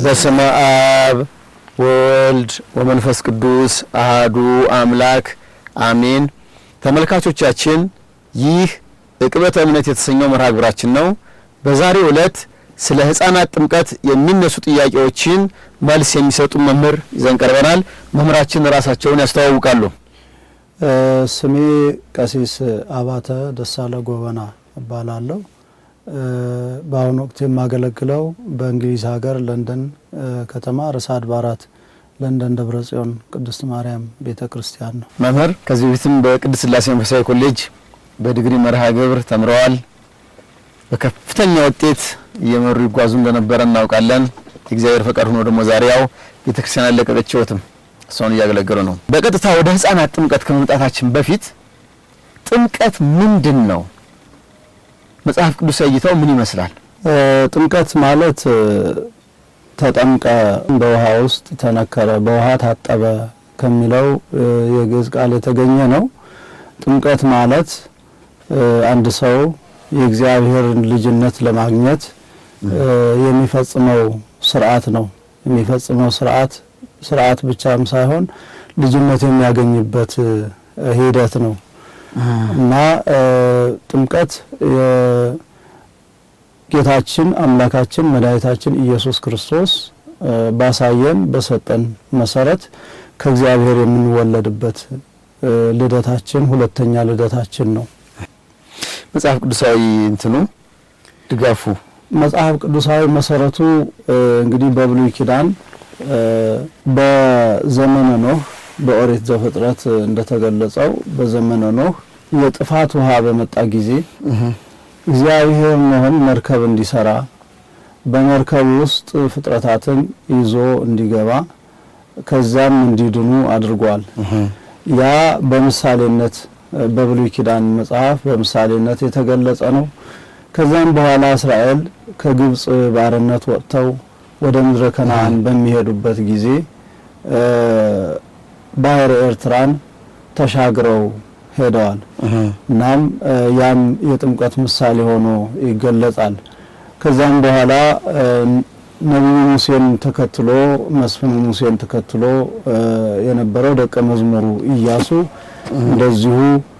በስመ አብ ወወልድ ወመንፈስ ቅዱስ አህዱ አምላክ አሜን። ተመልካቾቻችን ይህ ዕቅበተ እምነት የተሰኘው መርሃ ግብራችን ነው። በዛሬው ዕለት ስለ ሕፃናት ጥምቀት የሚነሱ ጥያቄዎችን መልስ የሚሰጡ መምህር ይዘን ቀርበናል። መምህራችን ራሳቸውን ያስተዋውቃሉ። ስሜ ቀሲስ አባተ ደሳለ ጎበና እባላለሁ። በአሁኑ ወቅት የማገለግለው በእንግሊዝ ሀገር ለንደን ከተማ ርዕሰ አድባራት ለንደን ደብረ ጽዮን ቅድስት ማርያም ቤተ ክርስቲያን ነው። መምህር ከዚህ በፊትም በቅድስት ሥላሴ መንፈሳዊ ኮሌጅ በዲግሪ መርሃ ግብር ተምረዋል። በከፍተኛ ውጤት እየመሩ ይጓዙ እንደነበረ እናውቃለን። የእግዚአብሔር ፈቃድ ሆኖ ደግሞ ዛሬ ያው ቤተ ክርስቲያን አለቀቀችዎትም እሷን እያገለገሉ ነው። በቀጥታ ወደ ሕፃናት ጥምቀት ከመምጣታችን በፊት ጥምቀት ምንድን ነው? መጽሐፍ ቅዱስ እይታው ምን ይመስላል? ጥምቀት ማለት ተጠምቀ፣ በውሃ ውስጥ ተነከረ፣ በውሃ ታጠበ ከሚለው የግዕዝ ቃል የተገኘ ነው። ጥምቀት ማለት አንድ ሰው የእግዚአብሔርን ልጅነት ለማግኘት የሚፈጽመው ስርዓት ነው። የሚፈጽመው ስርዓት ስርዓት ብቻም ሳይሆን ልጅነት የሚያገኝበት ሂደት ነው እና ጥምቀት ጌታችን አምላካችን መድኃኒታችን ኢየሱስ ክርስቶስ ባሳየን በሰጠን መሰረት ከእግዚአብሔር የምንወለድበት ልደታችን ሁለተኛ ልደታችን ነው። መጽሐፍ ቅዱሳዊ እንትኑ ድጋፉ መጽሐፍ ቅዱሳዊ መሰረቱ እንግዲህ በብሉይ ኪዳን በዘመነ ኖህ በኦሪት ዘፍጥረት እንደተገለጸው በዘመነ ኖህ የጥፋት ውሃ በመጣ ጊዜ እግዚአብሔር ኖህን መርከብ እንዲሰራ በመርከብ ውስጥ ፍጥረታትን ይዞ እንዲገባ ከዛም እንዲድኑ አድርጓል። ያ በምሳሌነት በብሉይ ኪዳን መጽሐፍ በምሳሌነት የተገለጸ ነው። ከዛም በኋላ እስራኤል ከግብጽ ባርነት ወጥተው ወደ ምድረ ከነዓን በሚሄዱበት ጊዜ ባህረ ኤርትራን ተሻግረው ሄደዋል። እናም ያም የጥምቀት ምሳሌ ሆኖ ይገለጻል። ከዛም በኋላ ነቢዩ ሙሴን ተከትሎ መስፍን ሙሴን ተከትሎ የነበረው ደቀ መዝሙሩ ኢያሱ እንደዚሁ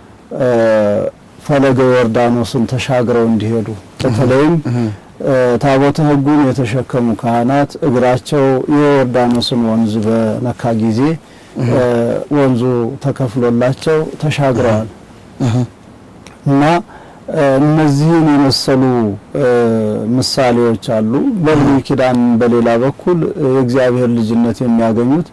ፈለገ ዮርዳኖስን ተሻግረው እንዲሄዱ በተለይም ታቦተ ሕጉን የተሸከሙ ካህናት እግራቸው የዮርዳኖስን ወንዝ በነካ ጊዜ ወንዙ ተከፍሎላቸው ተሻግረዋል እና እነዚህን የመሰሉ ምሳሌዎች አሉ። በብሉይ ኪዳን በሌላ በኩል የእግዚአብሔር ልጅነት የሚያገኙት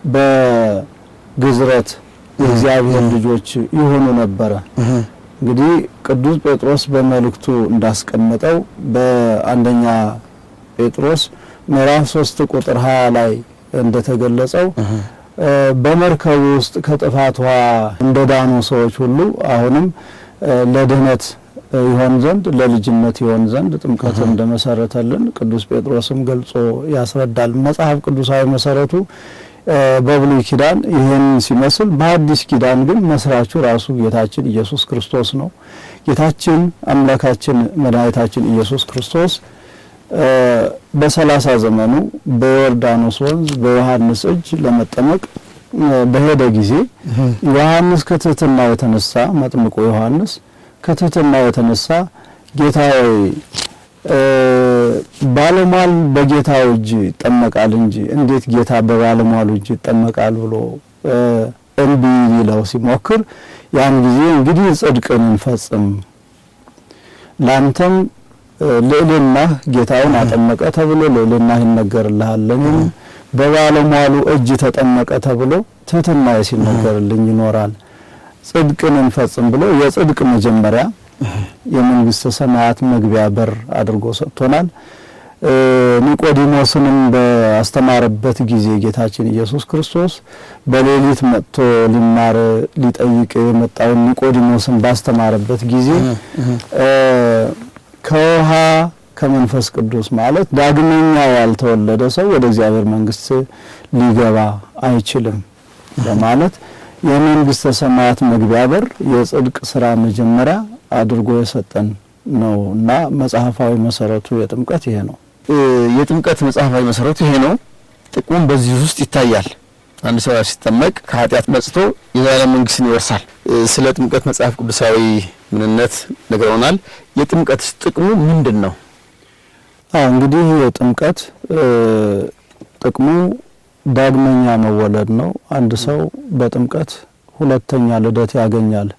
በግዝረት የእግዚአብሔር ልጆች ይሆኑ ነበረ። እንግዲህ ቅዱስ ጴጥሮስ በመልእክቱ እንዳስቀመጠው በአንደኛ ጴጥሮስ ምዕራፍ ሶስት ቁጥር ሀያ ላይ እንደተገለጸው በመርከቡ ውስጥ ከጥፋት ውሃ እንደ ዳኑ ሰዎች ሁሉ አሁንም ለድህነት ይሆን ዘንድ ለልጅነት ይሆን ዘንድ ጥምቀት እንደመሰረተልን ቅዱስ ጴጥሮስም ገልጾ ያስረዳል። መጽሐፍ ቅዱሳዊ መሰረቱ በብሉይ ኪዳን ይህን ሲመስል፣ በአዲስ ኪዳን ግን መስራቹ ራሱ ጌታችን ኢየሱስ ክርስቶስ ነው። ጌታችን አምላካችን መድኃኒታችን ኢየሱስ ክርስቶስ በሰላሳ ዘመኑ በዮርዳኖስ ወንዝ በዮሐንስ እጅ ለመጠመቅ በሄደ ጊዜ ዮሐንስ ከትህትና የተነሳ መጥምቁ ዮሐንስ ከትህትና የተነሳ ጌታ ሆይ ባለሟል በጌታው እጅ ይጠመቃል እንጂ እንዴት ጌታ በባለሟሉ እጅ ይጠመቃል ብሎ እምቢ ሊለው ሲሞክር ያን ጊዜ እንግዲህ ጽድቅን እንፈጽም ላንተም ልዕልናህ ጌታውን አጠመቀ ተብሎ ልዕልናህ ይነገርልሃል፣ ለኔም በባለሟሉ እጅ ተጠመቀ ተብሎ ትህትና ሲነገርልኝ ይኖራል። ጽድቅን እንፈጽም ብሎ የጽድቅ መጀመሪያ የመንግስተ ሰማያት መግቢያ በር አድርጎ ሰጥቶናል። ኒቆዲሞስንም ባስተማረበት ጊዜ ጌታችን ኢየሱስ ክርስቶስ በሌሊት መጥቶ ሊማር ሊጠይቅ የመጣውን ኒቆዲሞስን ባስተማረበት ጊዜ ከውሃ ከመንፈስ ቅዱስ ማለት ዳግመኛ ያልተወለደ ሰው ወደ እግዚአብሔር መንግስት ሊገባ አይችልም በማለት የመንግስተ ሰማያት መግቢያ በር የጽድቅ ስራ መጀመሪያ አድርጎ የሰጠን ነው እና መጽሐፋዊ መሰረቱ የጥምቀት ይሄ ነው። የጥምቀት መጽሐፋዊ መሰረቱ ይሄ ነው። ጥቅሙም በዚህ ውስጥ ይታያል። አንድ ሰው ሲጠመቅ ከኃጢአት ነጽቶ የዘላለም መንግስትን ይወርሳል። ስለ ጥምቀት መጽሐፍ ቅዱሳዊ ምንነት ነግረውናል። የጥምቀት ጥቅሙ ምንድን ነው? አዎ እንግዲህ የጥምቀት ጥቅሙ ዳግመኛ መወለድ ነው። አንድ ሰው በጥምቀት ሁለተኛ ልደት ያገኛል።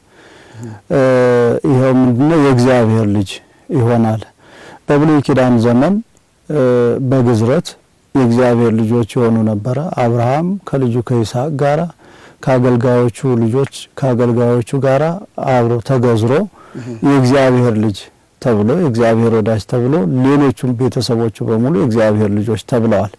ይኸው ምንድነው? የእግዚአብሔር ልጅ ይሆናል። በብሉይ ኪዳን ዘመን በግዝረት የእግዚአብሔር ልጆች የሆኑ ነበረ። አብርሃም ከልጁ ከይስሐቅ ጋራ ከአገልጋዮቹ ልጆች ከአገልጋዮቹ ጋራ አብሮ ተገዝሮ የእግዚአብሔር ልጅ ተብሎ የእግዚአብሔር ወዳጅ ተብሎ ሌሎቹም ቤተሰቦቹ በሙሉ የእግዚአብሔር ልጆች ተብለዋል።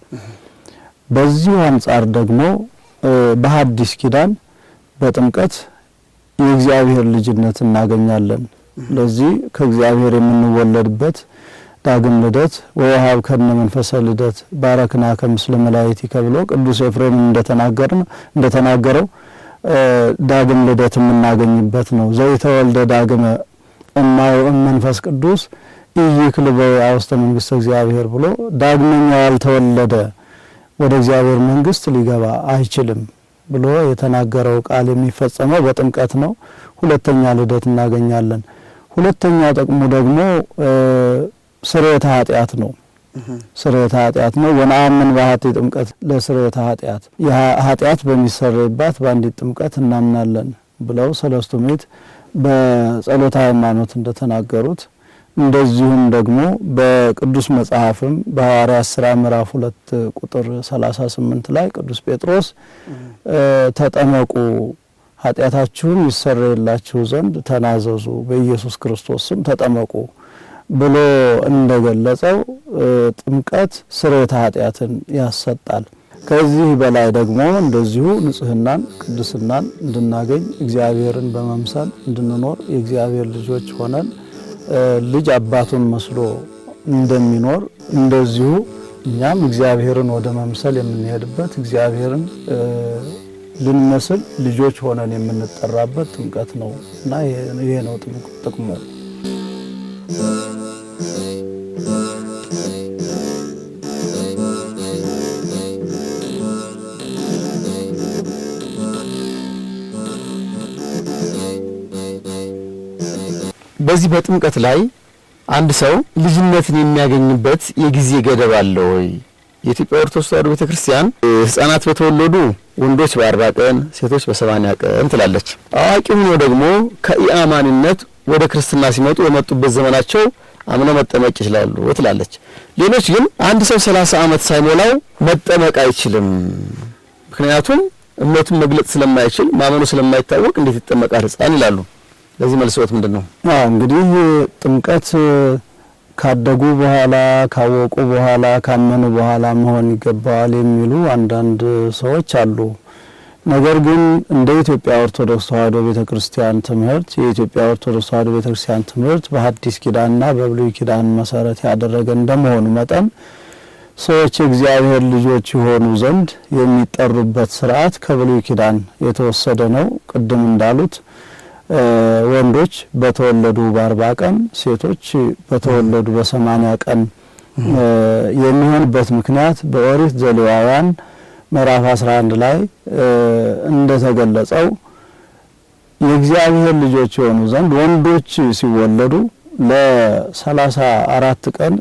በዚሁ አንጻር ደግሞ በሐዲስ ኪዳን በጥምቀት የእግዚአብሔር ልጅነት እናገኛለን። ለዚህ ከእግዚአብሔር የምንወለድበት ዳግም ልደት ወወሀብ ከነ መንፈሰ ልደት ባረክና ከምስለ መላእክቲከ ብሎ ቅዱስ ኤፍሬም እንደተናገርን እንደተናገረው ዳግም ልደት የምናገኝበት ነው። ዘይተወልደ ዳግመ እማየ መንፈስ ቅዱስ ኢይክል በውስተ መንግስተ እግዚአብሔር ብሎ ዳግመኛ ያልተወለደ ወደ እግዚአብሔር መንግስት ሊገባ አይችልም ብሎ የተናገረው ቃል የሚፈጸመው በጥምቀት ነው። ሁለተኛ ልደት እናገኛለን። ሁለተኛ ጥቅሙ ደግሞ ስርየተ ኃጢአት ነው። ስርየተ ኃጢአት ነው። ወነአምን በሀቲ ጥምቀት ለስርየተ ኃጢአት ኃጢአት በሚሰረይባት በአንዲት ጥምቀት እናምናለን ብለው ሰለስቱ ምዕት በጸሎተ ሃይማኖት እንደተናገሩት እንደዚሁም ደግሞ በቅዱስ መጽሐፍም በሐዋርያት ሥራ ምዕራፍ ሁለት ቁጥር ሰላሳ ስምንት ላይ ቅዱስ ጴጥሮስ ተጠመቁ ኃጢአታችሁም ይሰረይላችሁ ዘንድ ተናዘዙ በኢየሱስ ክርስቶስ ስም ተጠመቁ ብሎ እንደገለጸው ጥምቀት ስርየተ ኃጢአትን ያሰጣል። ከዚህ በላይ ደግሞ እንደዚሁ ንጽህናን፣ ቅድስናን እንድናገኝ እግዚአብሔርን በመምሰል እንድንኖር የእግዚአብሔር ልጆች ሆነን ልጅ አባቱን መስሎ እንደሚኖር እንደዚሁ እኛም እግዚአብሔርን ወደ መምሰል የምንሄድበት እግዚአብሔርን ልንመስል ልጆች ሆነን የምንጠራበት ጥምቀት ነው እና ይሄ ነው ጥቅሙ። በዚህ በጥምቀት ላይ አንድ ሰው ልጅነትን የሚያገኝበት የጊዜ ገደብ አለ ወይ? የኢትዮጵያ ኦርቶዶክስ ተዋሕዶ ቤተክርስቲያን ሕፃናት በተወለዱ ወንዶች በአርባ ቀን ሴቶች በሰማንያ ቀን ትላለች። አዋቂ ሆኖ ደግሞ ከኢአማኒነት ወደ ክርስትና ሲመጡ በመጡበት ዘመናቸው አምነው መጠመቅ ይችላሉ ትላለች። ሌሎች ግን አንድ ሰው ሰላሳ ዓመት ሳይሞላው መጠመቅ አይችልም፣ ምክንያቱም እምነቱን መግለጽ ስለማይችል ማመኑ ስለማይታወቅ እንዴት ይጠመቃል ሕፃን ይላሉ። ለዚህ መልሶት ምንድን ነው? አዎ እንግዲህ ጥምቀት ካደጉ በኋላ ካወቁ በኋላ ካመኑ በኋላ መሆን ይገባዋል የሚሉ አንዳንድ ሰዎች አሉ። ነገር ግን እንደ ኢትዮጵያ ኦርቶዶክስ ተዋሕዶ ቤተክርስቲያን ትምህርት የኢትዮጵያ ኦርቶዶክስ ተዋሕዶ ቤተክርስቲያን ትምህርት በሐዲስ ኪዳንና በብሉይ ኪዳን መሰረት ያደረገ እንደመሆኑ መጠን ሰዎች የእግዚአብሔር ልጆች የሆኑ ዘንድ የሚጠሩበት ስርዓት ከብሉይ ኪዳን የተወሰደ ነው። ቅድም እንዳሉት ወንዶች በተወለዱ በአርባ ቀን ሴቶች በተወለዱ በሰማኒያ ቀን የሚሆንበት ምክንያት በኦሪት ዘሌዋውያን ምዕራፍ 11 ላይ እንደተገለጸው የእግዚአብሔር ልጆች የሆኑ ዘንድ ወንዶች ሲወለዱ ለሰላሳ አራት ቀን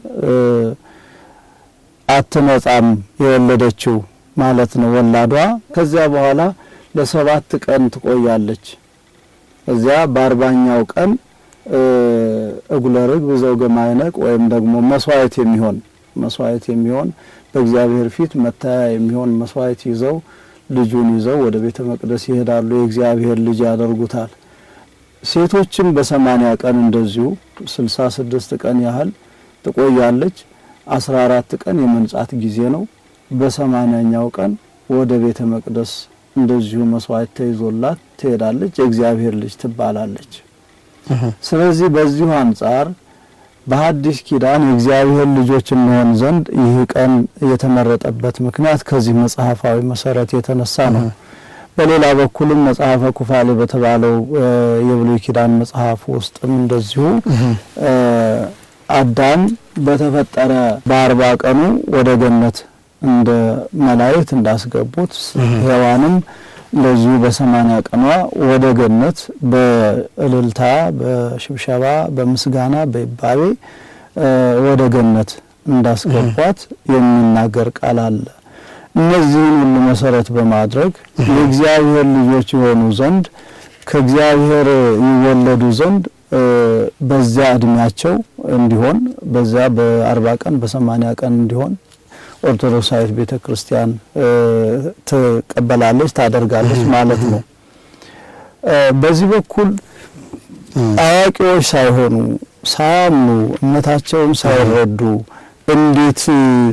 አትነጻም የወለደችው ማለት ነው ወላዷ። ከዚያ በኋላ ለሰባት ቀን ትቆያለች። እዚያ በአርባኛው ቀን እጉለ ርግብ ዘውገ ማዕነቅ ወይም ደግሞ መስዋዕት የሚሆን መስዋዕት የሚሆን በእግዚአብሔር ፊት መታያ የሚሆን መስዋዕት ይዘው ልጁን ይዘው ወደ ቤተ መቅደስ ይሄዳሉ። የእግዚአብሔር ልጅ ያደርጉታል። ሴቶችም በሰማኒያ ቀን እንደዚሁ ስልሳ ስድስት ቀን ያህል ትቆያለች። አስራ አራት ቀን የመንጻት ጊዜ ነው። በሰማኒያኛው ቀን ወደ ቤተ መቅደስ እንደዚሁ መስዋዕት ተይዞላት ትሄዳለች። የእግዚአብሔር ልጅ ትባላለች። ስለዚህ በዚሁ አንጻር በሐዲስ ኪዳን የእግዚአብሔር ልጆች እንሆን ዘንድ ይህ ቀን የተመረጠበት ምክንያት ከዚህ መጽሐፋዊ መሰረት የተነሳ ነው። በሌላ በኩልም መጽሐፈ ኩፋሌ በተባለው የብሉይ ኪዳን መጽሐፍ ውስጥም እንደዚሁ አዳም በተፈጠረ በአርባ ቀኑ ወደ ገነት እንደ መላእክት እንዳስገቡት ሔዋንም እንደዚሁ በሰማንያ ቀኗ ወደ ገነት በእልልታ፣ በሽብሸባ፣ በምስጋና፣ በይባቤ ወደ ገነት እንዳስገቧት የሚናገር ቃል አለ። እነዚህን ሁሉ መሰረት በማድረግ የእግዚአብሔር ልጆች የሆኑ ዘንድ ከእግዚአብሔር ይወለዱ ዘንድ በዚያ እድሜያቸው እንዲሆን በዚያ በአርባ ቀን በሰማንያ ቀን እንዲሆን ኦርቶዶክሳዊት ቤተ ክርስቲያን ትቀበላለች፣ ታደርጋለች ማለት ነው። በዚህ በኩል አዋቂዎች ሳይሆኑ ሳያምኑ እምነታቸውን ሳይረዱ እንዴት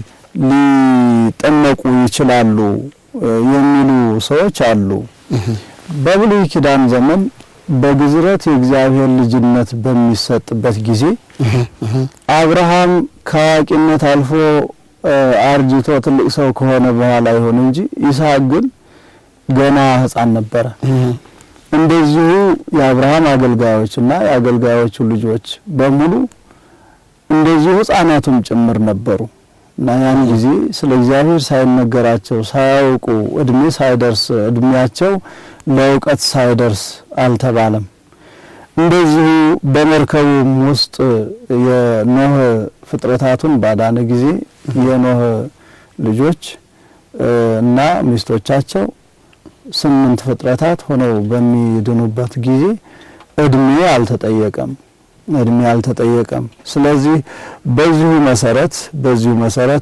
ሊጠመቁ ይችላሉ የሚሉ ሰዎች አሉ። በብሉይ ኪዳን ዘመን በግዝረት የእግዚአብሔር ልጅነት በሚሰጥበት ጊዜ አብርሃም ከአዋቂነት አልፎ አርጅቶ ትልቅ ሰው ከሆነ በኋላ ይሁን እንጂ ይስሐቅ ግን ገና ሕፃን ነበረ። እንደዚሁ የአብርሃም አገልጋዮች እና የአገልጋዮቹ ልጆች በሙሉ እንደዚሁ ሕፃናቱም ጭምር ነበሩ እና ያን ጊዜ ስለ እግዚአብሔር ሳይነገራቸው ሳያውቁ እድሜ ሳይደርስ እድሜያቸው ለእውቀት ሳይደርስ አልተባለም። እንደዚሁ በመርከቡም ውስጥ የኖህ ፍጥረታቱን ባዳነ ጊዜ የኖህ ልጆች እና ሚስቶቻቸው ስምንት ፍጥረታት ሆነው በሚድኑበት ጊዜ እድሜ አልተጠየቀም እድሜ አልተጠየቀም። ስለዚህ በዚሁ መሰረት በዚሁ መሰረት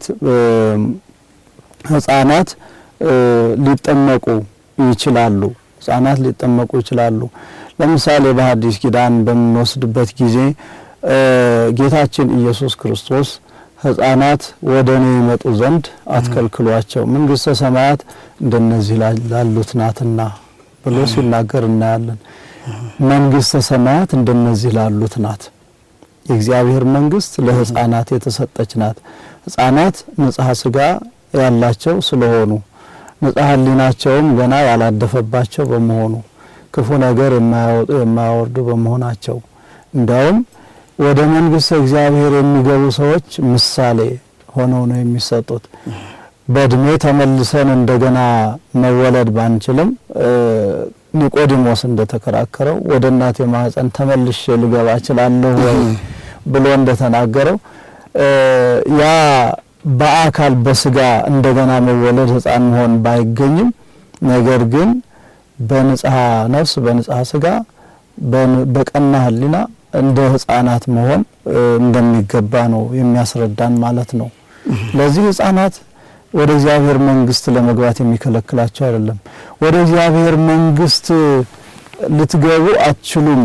ህጻናት ሊጠመቁ ይችላሉ። ህጻናት ሊጠመቁ ይችላሉ። ለምሳሌ በሐዲስ ኪዳን በምንወስድበት ጊዜ ጌታችን ኢየሱስ ክርስቶስ ህጻናት ወደ እኔ ይመጡ ዘንድ አትከልክሏቸው፣ መንግስተ ሰማያት እንደነዚህ ላሉት ናትና ብሎ ሲናገር እናያለን። መንግስተ ሰማያት እንደነዚህ ላሉት ናት። የእግዚአብሔር መንግስት ለህፃናት የተሰጠች ናት። ህፃናት ንጽሐ ስጋ ያላቸው ስለሆኑ ንጽሐ ሕሊናቸውም ገና ያላደፈባቸው በመሆኑ ክፉ ነገር የማያወጡ የማያወርዱ በመሆናቸው እንዲያውም ወደ መንግስተ እግዚአብሔር የሚገቡ ሰዎች ምሳሌ ሆነው ነው የሚሰጡት። በእድሜ ተመልሰን እንደገና መወለድ ባንችልም ኒቆዲሞስ እንደተከራከረው ወደ እናቴ ማህፀን ተመልሼ ልገባ እችላለሁ ወይ ብሎ እንደተናገረው ያ በአካል በስጋ እንደገና መወለድ ህፃን መሆን ባይገኝም ነገር ግን በንጽሐ ነፍስ በንጽሐ ስጋ በቀና ህሊና እንደ ህፃናት መሆን እንደሚገባ ነው የሚያስረዳን ማለት ነው። ለዚህ ህፃናት ወደ እግዚአብሔር መንግስት ለመግባት የሚከለክላቸው አይደለም። ወደ እግዚአብሔር መንግስት ልትገቡ አትችሉም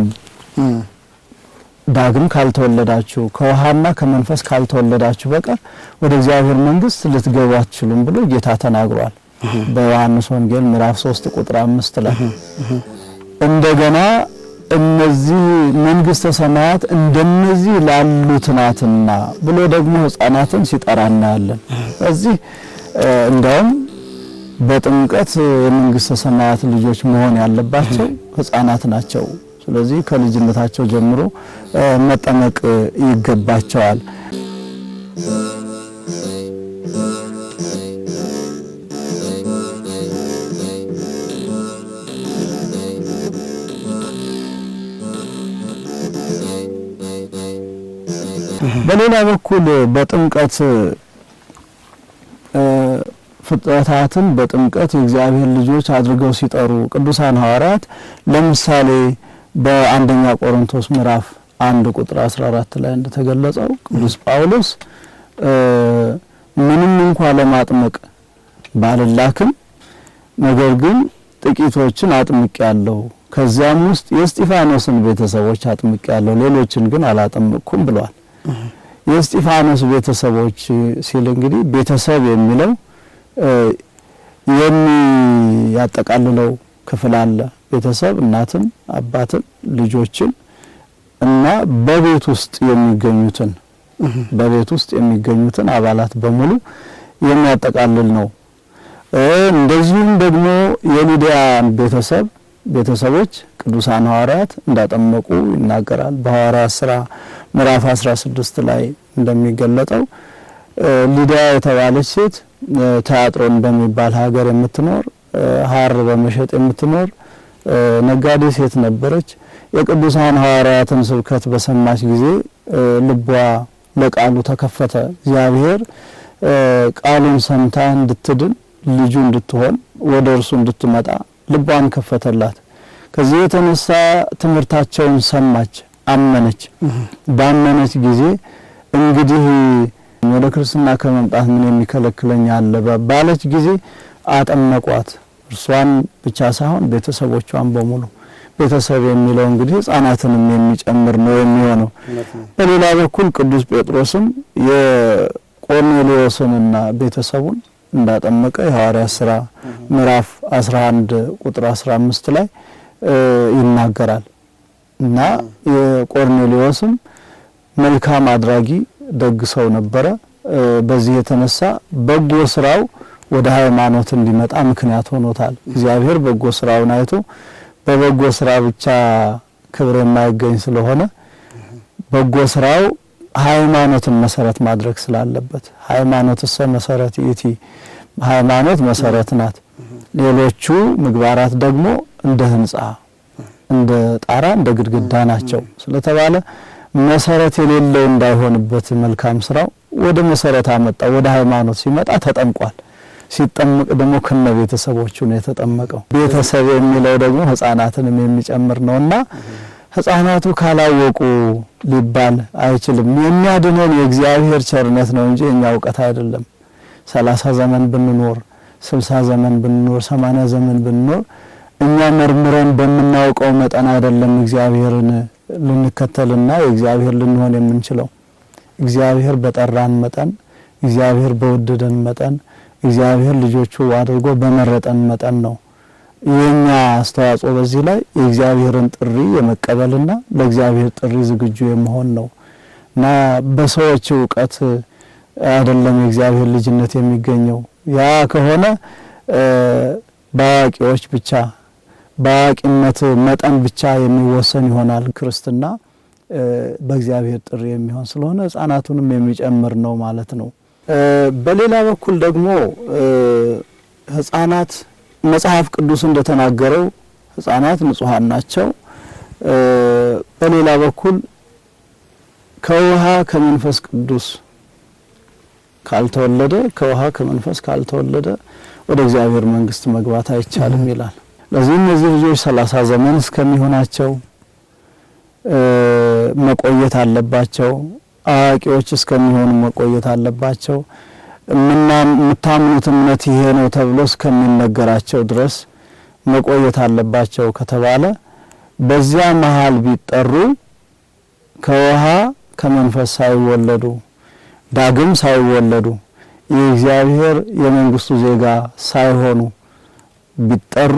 ዳግም ካልተወለዳችሁ ከውሃና ከመንፈስ ካልተወለዳችሁ በቀር ወደ እግዚአብሔር መንግስት ልትገቡ አትችሉም ብሎ ጌታ ተናግሯል። በዮሐንስ ወንጌል ምዕራፍ 3 ቁጥር አምስት ላይ እንደገና እነዚህ መንግስተ ሰማያት እንደነዚህ ላሉት ናትና ብሎ ደግሞ ህፃናትን ሲጠራ እናያለን። እዚህ እንዲያውም በጥምቀት የመንግስተ ሰማያት ልጆች መሆን ያለባቸው ህፃናት ናቸው። ስለዚህ ከልጅነታቸው ጀምሮ መጠመቅ ይገባቸዋል። በሌላ በኩል በጥምቀት ፍጥረታትን በጥምቀት የእግዚአብሔር ልጆች አድርገው ሲጠሩ ቅዱሳን ሐዋርያት ለምሳሌ በአንደኛ ቆሮንቶስ ምዕራፍ አንድ ቁጥር 14 ላይ እንደተገለጸው ቅዱስ ጳውሎስ ምንም እንኳ ለማጥመቅ ባልላክም ነገር ግን ጥቂቶችን አጥምቅ ያለው ከዚያም ውስጥ የእስጢፋኖስን ቤተሰቦች አጥምቅ ያለው ሌሎችን ግን አላጠምቅኩም ብሏል። የእስጢፋኖስ ቤተሰቦች ሲል እንግዲህ ቤተሰብ የሚለው የሚያጠቃልለው ክፍል አለ። ቤተሰብ እናትን፣ አባትን፣ ልጆችን እና በቤት ውስጥ የሚገኙትን በቤት ውስጥ የሚገኙትን አባላት በሙሉ የሚያጠቃልል ነው። እንደዚሁም ደግሞ የሊዲያን ቤተሰብ ቤተሰቦች ቅዱሳን ሐዋርያት እንዳጠመቁ ይናገራል። በሐዋርያት ስራ ምዕራፍ 16 ላይ እንደሚገለጠው ሊዲያ የተባለች ሴት ተያጥሮን በሚባል ሀገር የምትኖር ሐር በመሸጥ የምትኖር ነጋዴ ሴት ነበረች። የቅዱሳን ሐዋርያትን ስብከት በሰማች ጊዜ ልቧ ለቃሉ ተከፈተ። እግዚአብሔር ቃሉን ሰምታ እንድትድን ልጁ እንድትሆን ወደ እርሱ እንድትመጣ ልቧን ከፈተላት። ከዚህ የተነሳ ትምህርታቸውን ሰማች፣ አመነች። ባመነች ጊዜ እንግዲህ ወደ ክርስትና ከመምጣት ምን የሚከለክለኝ አለ ባለች ጊዜ አጠመቋት። እርሷን ብቻ ሳይሆን ቤተሰቦቿን በሙሉ ቤተሰብ የሚለው እንግዲህ ሕፃናትንም የሚጨምር ነው የሚሆነው። በሌላ በኩል ቅዱስ ጴጥሮስም የቆርኔሌዎስንና ቤተሰቡን እንዳጠመቀ የሐዋርያት ስራ ምዕራፍ 11 ቁጥር 15 ላይ ይናገራል እና የቆርኔሌዎስም መልካም አድራጊ ደግ ሰው ነበረ። በዚህ የተነሳ በጎ ስራው ወደ ሃይማኖት እንዲመጣ ምክንያት ሆኖታል። እግዚአብሔር በጎ ስራውን አይቶ በበጎ ስራ ብቻ ክብር የማይገኝ ስለሆነ በጎ ስራው ሃይማኖትን መሰረት ማድረግ ስላለበት ሃይማኖት እሰ መሰረት ይእቲ ሃይማኖት መሰረት ናት። ሌሎቹ ምግባራት ደግሞ እንደ ህንጻ፣ እንደ ጣራ፣ እንደ ግድግዳ ናቸው ስለተባለ መሰረት የሌለው እንዳይሆንበት መልካም ስራው ወደ መሰረት አመጣ። ወደ ሃይማኖት ሲመጣ ተጠምቋል። ሲጠመቅ ደግሞ ከነ ቤተሰቦቹ ነው የተጠመቀው። ቤተሰብ የሚለው ደግሞ ህፃናትንም የሚጨምር ነውና ህፃናቱ ካላወቁ ሊባል አይችልም። የሚያድነን የእግዚአብሔር ቸርነት ነው እንጂ የኛ እውቀት አይደለም። ሰላሳ ዘመን ብንኖር፣ ስልሳ ዘመን ብንኖር፣ ሰማንያ ዘመን ብንኖር እኛ መርምረን በምናውቀው መጠን አይደለም እግዚአብሔርን ልንከተልና የእግዚአብሔር ልንሆን የምንችለው። እግዚአብሔር በጠራን መጠን፣ እግዚአብሔር በወደደን መጠን፣ እግዚአብሔር ልጆቹ አድርጎ በመረጠን መጠን ነው። የኛ አስተዋጽኦ በዚህ ላይ የእግዚአብሔርን ጥሪ የመቀበልና ለእግዚአብሔር ጥሪ ዝግጁ የመሆን ነው እና በሰዎች እውቀት አይደለም የእግዚአብሔር ልጅነት የሚገኘው። ያ ከሆነ በአዋቂዎች ብቻ በአዋቂነት መጠን ብቻ የሚወሰን ይሆናል። ክርስትና በእግዚአብሔር ጥሪ የሚሆን ስለሆነ ሕፃናቱንም የሚጨምር ነው ማለት ነው። በሌላ በኩል ደግሞ ሕፃናት መጽሐፍ ቅዱስ እንደተናገረው ሕፃናት ንጹሐን ናቸው። በሌላ በኩል ከውሃ ከመንፈስ ቅዱስ ካልተወለደ ከውሃ ከመንፈስ ካልተወለደ ወደ እግዚአብሔር መንግሥት መግባት አይቻልም ይላል። ለዚህ እነዚህ ልጆች ሰላሳ ዘመን እስከሚሆናቸው መቆየት አለባቸው። አዋቂዎች እስከሚሆኑ መቆየት አለባቸው። የምታምኑት እምነት ይሄ ነው ተብሎ እስከሚነገራቸው ድረስ መቆየት አለባቸው ከተባለ በዚያ መሀል ቢጠሩ ከውሃ ከመንፈስ ሳይወለዱ ዳግም ሳይወለዱ የእግዚአብሔር የመንግስቱ ዜጋ ሳይሆኑ ቢጠሩ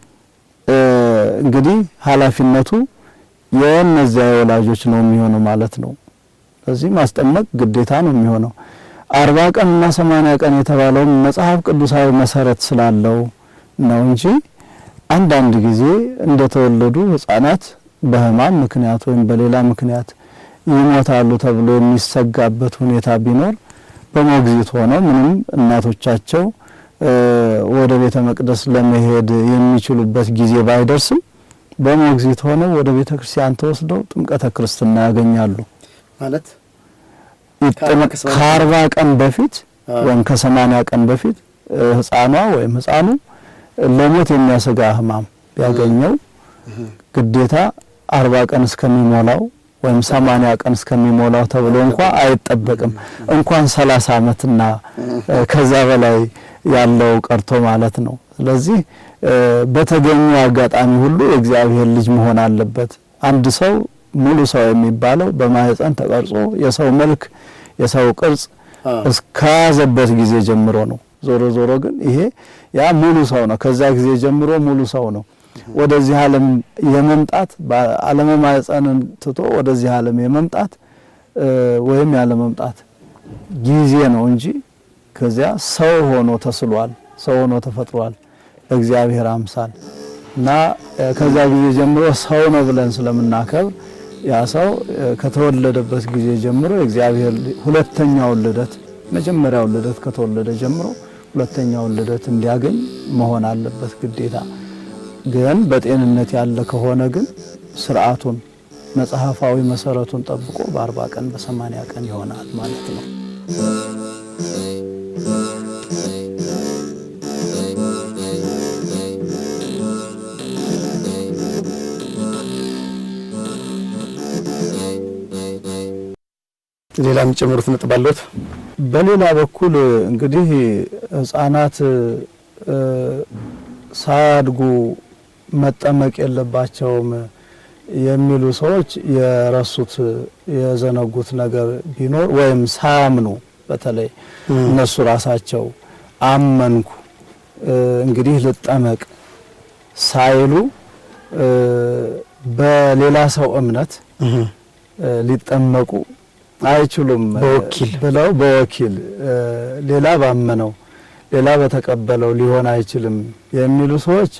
እንግዲህ ኃላፊነቱ የእነዚያ የወላጆች ነው የሚሆነው ማለት ነው። ስለዚህ ማስጠመቅ ግዴታ ነው የሚሆነው። አርባ ቀን እና ሰማንያ ቀን የተባለውም መጽሐፍ ቅዱሳዊ መሰረት ስላለው ነው እንጂ አንዳንድ ጊዜ እንደተወለዱ ሕፃናት በሕማም ምክንያት ወይም በሌላ ምክንያት ይሞታሉ ተብሎ የሚሰጋበት ሁኔታ ቢኖር በሞግዚት ሆነው ምንም እናቶቻቸው ወደ ቤተ መቅደስ ለመሄድ የሚችሉበት ጊዜ ባይደርስም በሞግዚት ሆነው ወደ ቤተ ክርስቲያን ተወስደው ጥምቀተ ክርስትና ያገኛሉ። ማለት ከአርባ ቀን በፊት ወይም ከሰማንያ ቀን በፊት ህፃኗ ወይም ህፃኑ ለሞት የሚያሰጋ ህማም ቢያገኘው ግዴታ አርባ ቀን እስከሚሞላው ወይም ሰማንያ ቀን እስከሚሞላው ተብሎ እንኳ አይጠበቅም። እንኳን ሰላሳ ዓመትና ከዛ በላይ ያለው ቀርቶ ማለት ነው። ስለዚህ በተገኘው አጋጣሚ ሁሉ የእግዚአብሔር ልጅ መሆን አለበት። አንድ ሰው ሙሉ ሰው የሚባለው በማህፀን ተቀርጾ የሰው መልክ የሰው ቅርጽ እስከያዘበት ጊዜ ጀምሮ ነው። ዞሮ ዞሮ ግን ይሄ ያ ሙሉ ሰው ነው። ከዛ ጊዜ ጀምሮ ሙሉ ሰው ነው። ወደዚህ ዓለም የመምጣት ዓለመ ማህፀንን ትቶ ወደዚህ ዓለም የመምጣት ወይም ያለ መምጣት ጊዜ ነው እንጂ ከዚያ ሰው ሆኖ ተስሏል። ሰው ሆኖ ተፈጥሯል በእግዚአብሔር አምሳል። እና ከዛ ጊዜ ጀምሮ ሰው ነው ብለን ስለምናከብር ያ ሰው ከተወለደበት ጊዜ ጀምሮ የእግዚአብሔር ሁለተኛውን ልደት መጀመሪያውን ልደት ከተወለደ ጀምሮ ሁለተኛውን ልደት እንዲያገኝ መሆን አለበት ግዴታ። ግን በጤንነት ያለ ከሆነ ግን ስርዓቱን መጽሐፋዊ መሰረቱን ጠብቆ በአርባ ቀን በሰማንያ ቀን ይሆናል ማለት ነው። ሌላ የሚጨምሩት ነጥብ አለዎት? በሌላ በኩል እንግዲህ ሕፃናት ሳያድጉ መጠመቅ የለባቸውም የሚሉ ሰዎች የረሱት የዘነጉት ነገር ቢኖር ወይም ሳያምኑ በተለይ እነሱ ራሳቸው አመንኩ እንግዲህ ልጠመቅ ሳይሉ በሌላ ሰው እምነት ሊጠመቁ አይችሉም በወኪል ብለው በወኪል ሌላ ባመነው ሌላ በተቀበለው ሊሆን አይችልም የሚሉ ሰዎች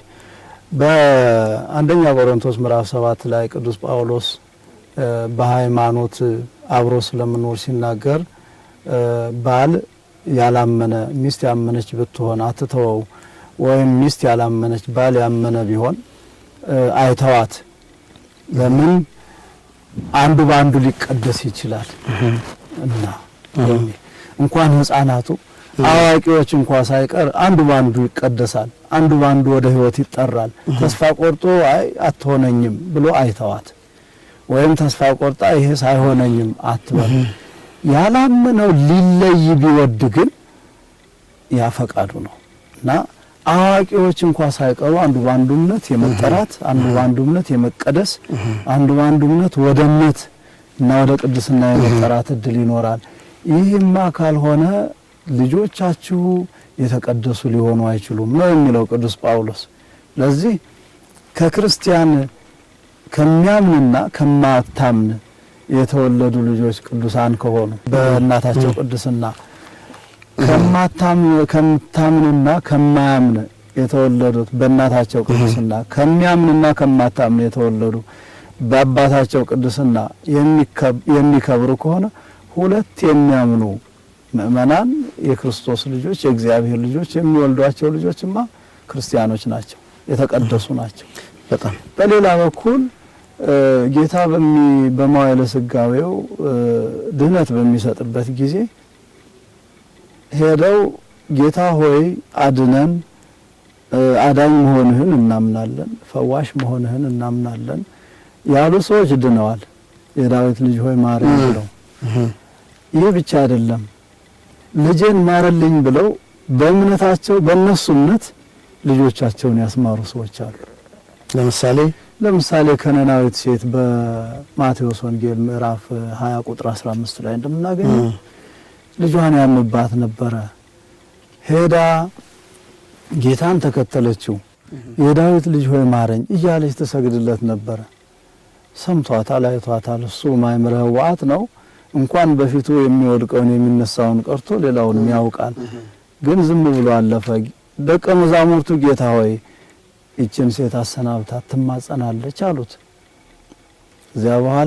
በአንደኛ ቆሮንቶስ ምዕራፍ ሰባት ላይ ቅዱስ ጳውሎስ በሃይማኖት አብሮ ስለመኖር ሲናገር ባል ያላመነ ሚስት ያመነች ብትሆን አትተወው፣ ወይም ሚስት ያላመነች ባል ያመነ ቢሆን አይተዋት። ለምን አንዱ በአንዱ ሊቀደስ ይችላል እና የሚል እንኳን ሕፃናቱ አዋቂዎች እንኳ ሳይቀር አንዱ ባንዱ ይቀደሳል፣ አንዱ ባንዱ ወደ ሕይወት ይጠራል። ተስፋ ቆርጦ አይ አትሆነኝም ብሎ አይተዋት፣ ወይም ተስፋ ቆርጣ ይሄ ሳይሆነኝም አትበል። ያላመነው ሊለይ ቢወድ ግን ያ ፈቃዱ ነው እና አዋቂዎች እንኳ ሳይቀሩ አንዱ ባንዱ እምነት የመጠራት አንዱ ባንዱ እምነት የመቀደስ አንዱ ባንዱ እምነት ወደ እምነት እና ወደ ቅድስና የመጠራት እድል ይኖራል። ይህማ ካልሆነ ልጆቻችሁ የተቀደሱ ሊሆኑ አይችሉም ነው የሚለው ቅዱስ ጳውሎስ። ለዚህ ከክርስቲያን ከሚያምንና ከማታምን የተወለዱ ልጆች ቅዱሳን ከሆኑ በእናታቸው ቅድስና ከምታምንና ከማያምን የተወለዱት በእናታቸው ቅድስና ከሚያምንና ከማታምን የተወለዱ በአባታቸው ቅድስና የሚከብሩ ከሆነ ሁለት የሚያምኑ ምእመናን የክርስቶስ ልጆች የእግዚአብሔር ልጆች የሚወልዷቸው ልጆችማ ክርስቲያኖች ናቸው፣ የተቀደሱ ናቸው። በጣም በሌላ በኩል ጌታ በመዋዕለ ሥጋዌው ድህነት በሚሰጥበት ጊዜ ሄደው ጌታ ሆይ አድነን፣ አዳኝ መሆንህን እናምናለን፣ ፈዋሽ መሆንህን እናምናለን ያሉ ሰዎች ድነዋል። የዳዊት ልጅ ሆይ ማረኝ ብለው ይህ ብቻ አይደለም ልጄን ማረልኝ ብለው በእምነታቸው በእነሱ እምነት ልጆቻቸውን ያስማሩ ሰዎች አሉ። ለምሳሌ ለምሳሌ ከነናዊት ሴት በማቴዎስ ወንጌል ምዕራፍ 20 ቁጥር 15 ላይ እንደምናገኘው ልጇን ያምባት ነበረ። ሄዳ ጌታን ተከተለችው። የዳዊት ልጅ ሆይ ማረኝ እያለች ትሰግድለት ነበረ። ሰምቷታል፣ አይቷታል። እሱ ማእምረ ሕዋዓት ነው። እንኳን በፊቱ የሚወድቀውን የሚነሳውን ቀርቶ ሌላውንም ያውቃል። ግን ዝም ብሎ አለፈ። ደቀ መዛሙርቱ ጌታ ሆይ ይችን ሴት አሰናብታት ትማጸናለች አሉት። እዚያ በኋላ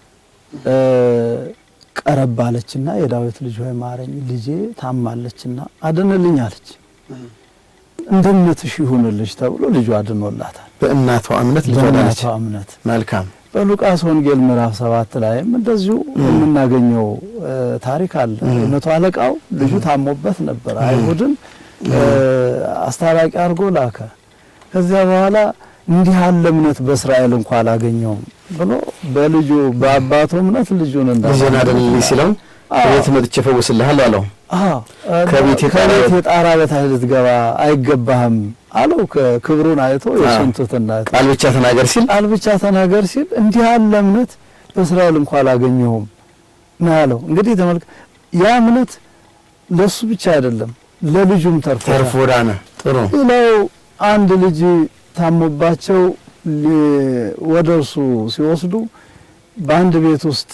ቀረብ አለችና የዳዊት ልጅ ሆይ ማረኝ፣ ልጄ ታማለችና አድንልኝ አለች። እንደ እምነትሽ ይሁንልሽ ተብሎ ልጇ አድኖላታል። በእናቷ እምነት ልጇ ዳነች። በእናቷ እምነት መልካም በሉቃስ ወንጌል ምዕራፍ ሰባት ላይም እንደዚሁ የምናገኘው ታሪክ አለ። መቶ አለቃው ልጁ ታሞበት ነበር። አይሁድን አስታራቂ አድርጎ ላከ። ከዚያ በኋላ እንዲህ ያለ እምነት በእስራኤል እንኳ አላገኘውም ብሎ በልጁ በአባቱ እምነት ልጁን ልጄን አድንልኝ ሲለው ከቤት መጥቼ እፈውስልሃለሁ አለው። ከቤት ከቤት የጣራ በታች ልትገባ አይገባህም አለው። ክብሩን አይቶ የእሱን ትሕትና ቃል ብቻ ተናገር ሲል ቃል ብቻ ተናገር ሲል እንዲህ ያለ እምነት በእስራኤል እንኳ አላገኘሁም ነው ያለው። እንግዲህ ተመልክ ያ እምነት ለሱ ብቻ አይደለም ለልጁም ተርፎ ተርፎ ዳነ። ጥሩ ሌላው አንድ ልጅ ታሞባቸው ወደ እርሱ ሲወስዱ በአንድ ቤት ውስጥ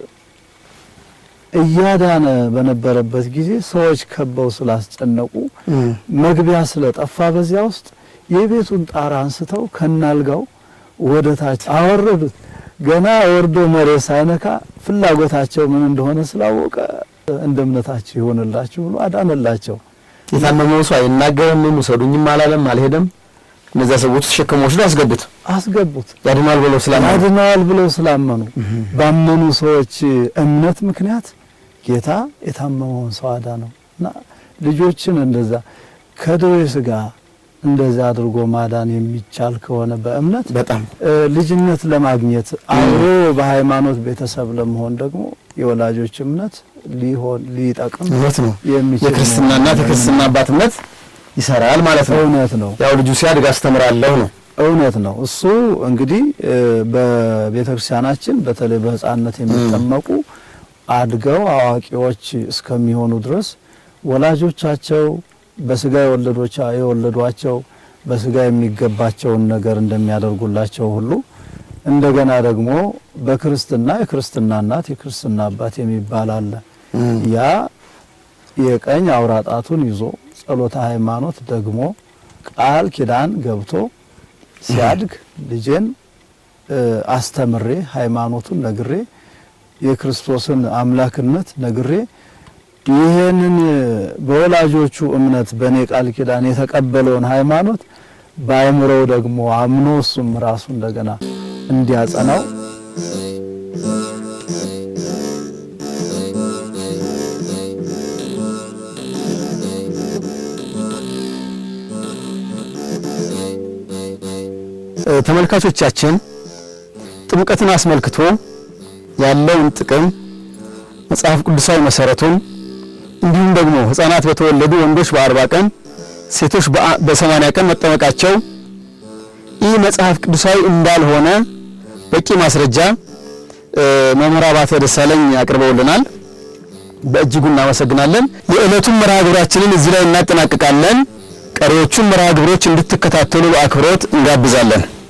እያዳነ በነበረበት ጊዜ ሰዎች ከበው ስላስጨነቁ መግቢያ ስለጠፋ በዚያ ውስጥ የቤቱን ጣራ አንስተው ከናልጋው ወደ ታች አወረዱት። ገና ወርዶ መሬት ሳይነካ ፍላጎታቸው ምን እንደሆነ ስላወቀ እንደ እምነታችሁ ይሆንላችሁ ብሎ አዳነላቸው። የታመመው ሰው አይናገርም፣ ውሰዱኝም አላለም፣ አልሄደም። እነዚያ ሰዎች ተሸክመው ወስደው አስገቡት። አስገቡት። ያድናል ብለው ስላመኑ ያድነዋል ብለው ስላመኑ ባመኑ ሰዎች እምነት ምክንያት ጌታ የታመመውን ሰው አዳነው እና ልጆችን እንደዛ ከደዌ ሥጋ እንደዛ አድርጎ ማዳን የሚቻል ከሆነ በእምነት በጣም ልጅነት ለማግኘት አብሮ በሃይማኖት ቤተሰብ ለመሆን ደግሞ የወላጆች እምነት ሊሆን ሊጠቅም እውነት ነው። የሚችል የክርስትና ነው። እናት የክርስትና አባት እምነት ይሰራል ማለት ነው። እውነት ነው። ያው ልጁ ሲያድግ አስተምራለሁ ነው። እውነት ነው። እሱ እንግዲህ በቤተ ክርስቲያናችን በተለይ በሕፃንነት የሚጠመቁ አድገው አዋቂዎች እስከሚሆኑ ድረስ ወላጆቻቸው በስጋ የወለዷቸው በስጋ የሚገባቸውን ነገር እንደሚያደርጉላቸው ሁሉ እንደገና ደግሞ በክርስትና የክርስትና እናት የክርስትና አባት የሚባል አለ። ያ የቀኝ አውራ ጣቱን ይዞ ጸሎተ ሃይማኖት ደግሞ ቃል ኪዳን ገብቶ ሲያድግ ልጄን አስተምሬ ሃይማኖቱን ነግሬ የክርስቶስን አምላክነት ነግሬ ይሄንን በወላጆቹ እምነት በእኔ ቃል ኪዳን የተቀበለውን ሃይማኖት በአእምሮው ደግሞ አምኖ እሱም ራሱ እንደገና እንዲያጸናው ተመልካቾቻችን ጥምቀትን አስመልክቶ ያለውን ጥቅም መጽሐፍ ቅዱሳዊ መሰረቱን እንዲሁም ደግሞ ሕፃናት በተወለዱ ወንዶች በአርባ ቀን ሴቶች በሰማንያ ቀን መጠመቃቸው ይህ መጽሐፍ ቅዱሳዊ እንዳልሆነ በቂ ማስረጃ መምህር አባተ ደሳለኝ አቅርበውልናል። በእጅጉ እናመሰግናለን። የዕለቱን መርሃ ግብራችንን እዚህ ላይ እናጠናቅቃለን። ቀሪዎቹን መርሃ ግብሮች እንድትከታተሉ በአክብሮት እንጋብዛለን።